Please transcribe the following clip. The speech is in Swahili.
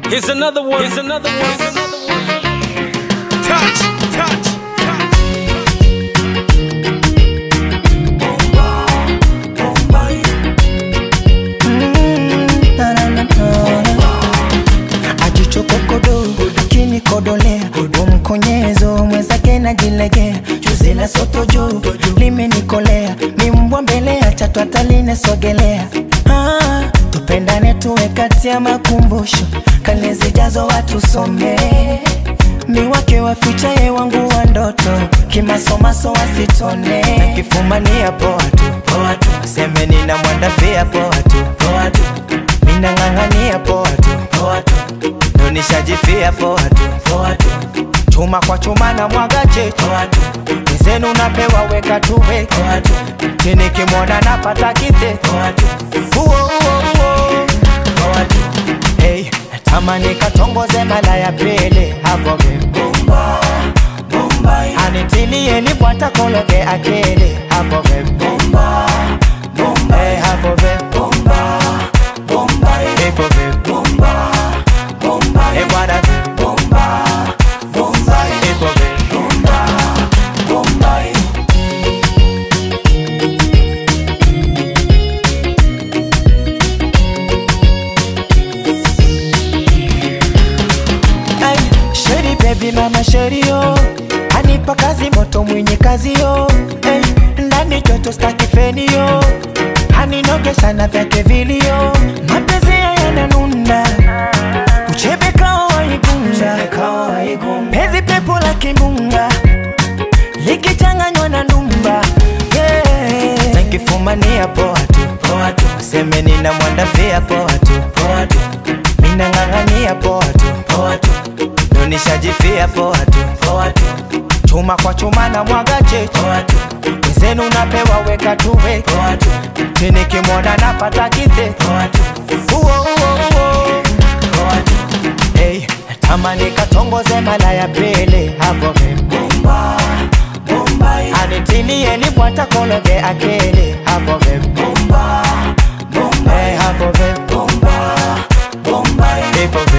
Here's another one. Here's another one. Here's another one. Touch, touch, touch. ajichokokodo kinikodolea umkonyezo mwenzake najilegea juzi la soto juu limenikolea ni mbwa mbele ya chatu atalinesogelea ah, tupendane tuwe kati ya makumbusho kale zijazo watu somee mi wake wafichaye wangu wa ndoto kimasomaso wasitone nakifumania poa tu poa tu aseme nina mwandafia poa tu poa tu minang'ang'ania poa tu poa tu ndo nishajifia poa tu poa tu chuma kwa chuma na mwaga chetu poa tu mizenu napewa weka tuwe poa tu chini kimwona napata kite poa tu uo uo uo poa tu hey, tamani katongoze mala ya pili hapo vibumba anitilie lipwata kologe akili hapo vibumba hey, hapo vibumba ipo vibumba hey, bwana vibumba ipo vibumba Ay, Sheri baby mama sheri yo anipa kazi moto mwenye kazi yo hey, ndani joto staki feni yo aninogesha na vyake vilio mapenzi yananunda uchebe kao waigunga pezi pepo la kimbunga likichanganywa na ndumba yeah. nakifumania poa tu poa tu seme nina mwandafia poa tu poa tu minang'ang'ania poa tu poa tu ndo nishajifia poa tu poa tu chuma kwa chuma na mwaga chetu poa tu wenzenu napewa weka tuwe poa tu chini kimwona napata kite poa tu uo uo uo poa tu hey, tamani katongoze mala ya pili hapo vibumba anitilie lipwata kologe akili hapo vibumba hey, hapo vibumba ipo